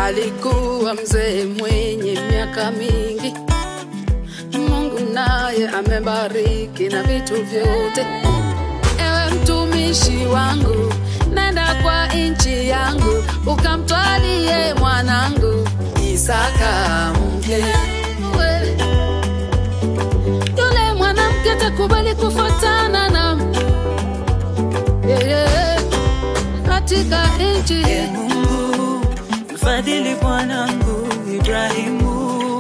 alikuwa mzee mwenye miaka mingi. Mungu naye amebariki na vitu vyote. Ewe mtumishi wangu, nenda kwa nchi yangu, ukamtwalie mwanangu Isaka mke. We, Yule mwanamke takubali kufuatana na yeah, yeah, katika nchi Ee Mungu, mfadhili bwanangu Ibrahimu.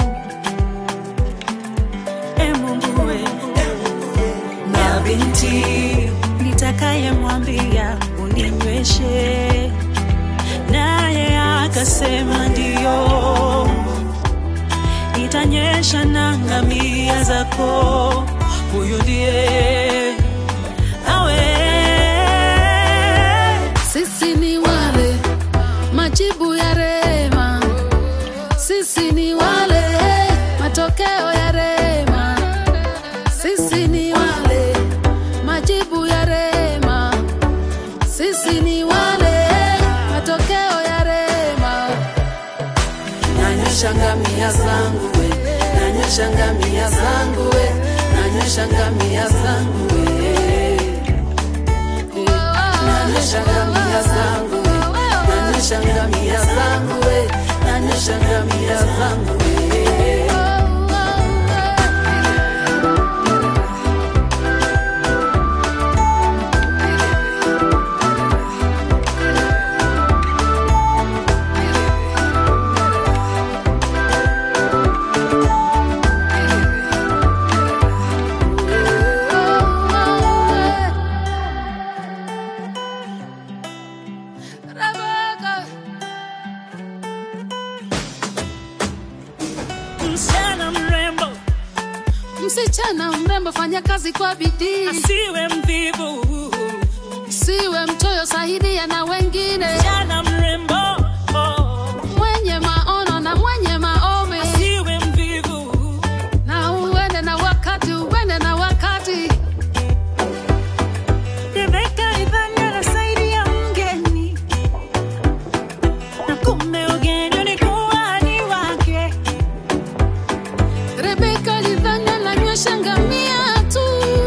Ee Mungu we, na binti nitakayemwambia uninyweshe, naye akasema ndiyo, nitanyesha na ngamia zako. Huyu ndiye awe Sisi ni wale majibu ya rema, sisi ni wale matokeo ya rema, sisi ni wale majibu ya rema, sisi ni wale matokeo ya rema. Nanyosha ngamia zangu we, nanyosha ngamia zangu we, nanyosha ngamia zangu we nanyosha ngamia zangu we, nanyosha ngamia zangu we, nanyosha ngamia zangu we. Rebecca. msichana mrembo Msichana mrembo, fanya kazi kwa bidii, asiwe mvivu. siwe mchoyo, saidia na wengine, Msichana mrembo oh, mwenye maono na mwenye maombi, asiwe mvivu. na uende na wakati, uende na wakati. Rebeka alidhani anasaidia mgeni, na kumbe ugeni ulikuwa ni wake. Rebeka alidhani ananywesha ngamia tu,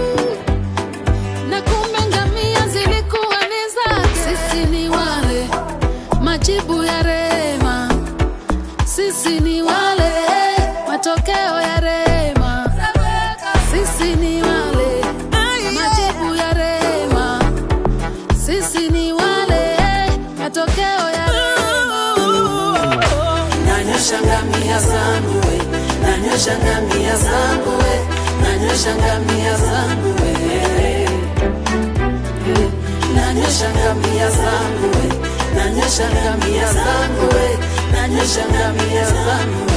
na kumbe ngamia zilikuwa ni zake. Sisi ni wale majibu ya rema, sisi ni wale matokeo ya rema, sisi ni wale majibu ya rema, sisi ni wale matokeo ya rema. Nanyosha ngamia zangu we, nanyosha ngamia zangu we, nanyosha ngamia zangu we. Nanyosha ngamia zangu we, nanyosha ngamia zangu we, nanyosha ngamia zangu we.